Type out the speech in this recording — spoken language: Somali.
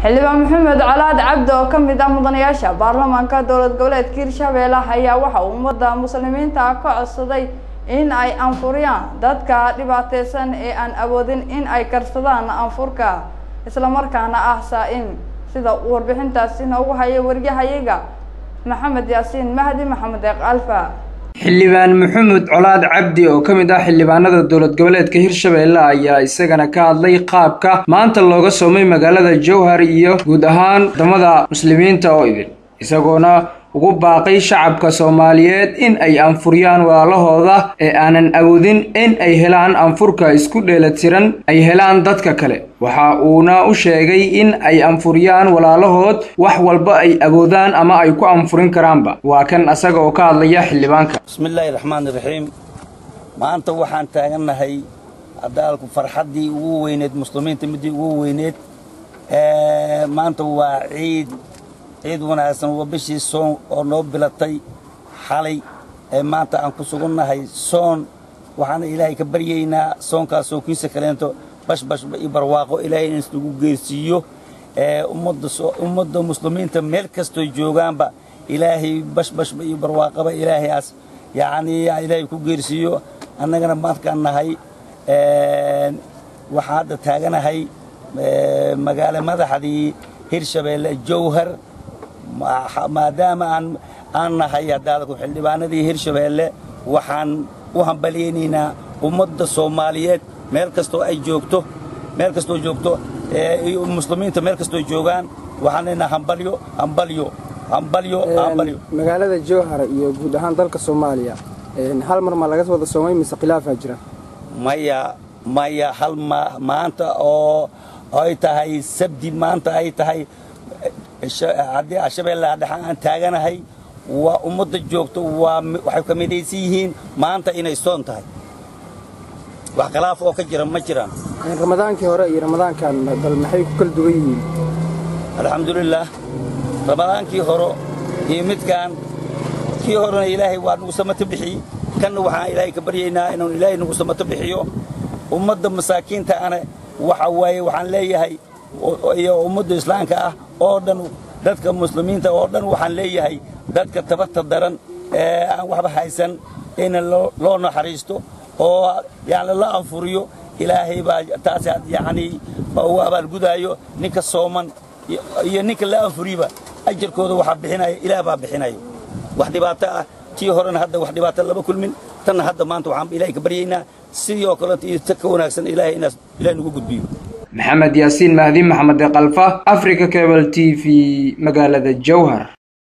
xildhibaan maxamed calaad cabdi oo ka mid ah mudanayaasha baarlamaanka dowlad goboleedka hirshabeelle ayaa waxa uu ummadda muslimiinta ka codsaday in ay anfuriyaan dadka dhibaateysan ee aan awoodin in ay karsadaan anfurka islamarkaana ah saa-in sida uu warbixintaasi noogu hayay waryahayaga maxamed yaasiin mahdi maxamed eeq alfa xildhibaan maxamuud colaad cabdi oo ka mid ah xildhibaanada dowlad goboleedka hirshabeelle ayaa isagana ka hadlay qaabka maanta looga soomay magaalada jowhar iyo guud ahaan wadamada muslimiinta oo idin isagoona ugu baaqay shacabka soomaaliyeed in ay anfuriyaan walaalahooda ee aanan awoodin in ay helaan anfurka isku dheelatiran ay helaan dadka kale waxa uuna u sheegay in ay anfuriyaan walaalahood wax walba ay awoodaan ama ay ku anfurin karaanba waa kan asaga oo ka hadlaya xildhibaanka bismillaahi raxmaan iraxiim maanta waxaan taagannahay adaalku farxaddii ugu weyneed muslimiinta middii ugu weyneed maanta waa ciid ciid wanaagsan waa bishii soon oo noo bilatay xalay ee maanta aan ku sugannahay soon waxaana ilaahay ka baryaynaa soonkaas soonkiisa kaleento bashbashba iyo barwaaqo ilaahay in isnagu geersiiyo ummadda muslimiinta meel kastoy joogaanba ilaahay bashbashba iyo barwaaqaba ilaahayaas yacnii ilaahay ku geersiiyo annagana maadkaan nahay waxaan hadda taaganahay magaalo madaxdii hirshabeelle jowhar maadaama aan aan nahay haddaadku xildhibaanadii hirshabeelle waxaan u hambalyaynaynaa ummadda soomaaliyeed meel kastoo ay joogto meel kastoo joogto iyo muslimiinta meel kastoo joogaan waxaan leenaha hambalyo hambalyo hambalyo hambalyo magaalada jowhar iyo guud ahaan dalka soomaaliya hal mar ma laga wada soomay mise khilaafaa jira maya maya hal ma maanta oo ay tahay sabdi maanta ay tahay haddii shabeellaha dhexa aan taaganahay waa ummadda joogto waa waxay ka midaysan yihiin maanta inay soon tahay wax khilaaf oo ka jira ma jiraan ramadaankii hore iyo ramadaankan bal maxay ku kala duwan yihiin alxamdulilaah ramadaankii hore iyo midkaan kii horena ilaahay waa nagu samato bixiyey kanna waxaan ilaahay ka baryaynaa inuu ilaahay nagu samato bixiyo ummadda masaakiinta ana waxa waaye waxaan leeyahay iyo ummadda islaamka ah oo dhan dadka muslimiinta oo dhan waxaan leeyahay dadka tabarta daran ee aan waxba haysan in loo naxariisto oo yani la anfuriyo ilaahay baa taas yacnii ugu abaalgudaayo ninka sooman iyo ninka la anfuriba ajarkooda waxaa bixinaya ilaah baa bixinayo wax dhibaato ah tii horena hadda wax dhibaato lama kulmin tanna hadda maanta waxaan ilaahay ka baryaynaa sidii oo kaleeto iyo ta ka wanaagsan ilaahay inaas ilaah nagu gudbiyo maxamed yaasiin mahdi maxamed eeqalfa africa cable t v magaalada jowhar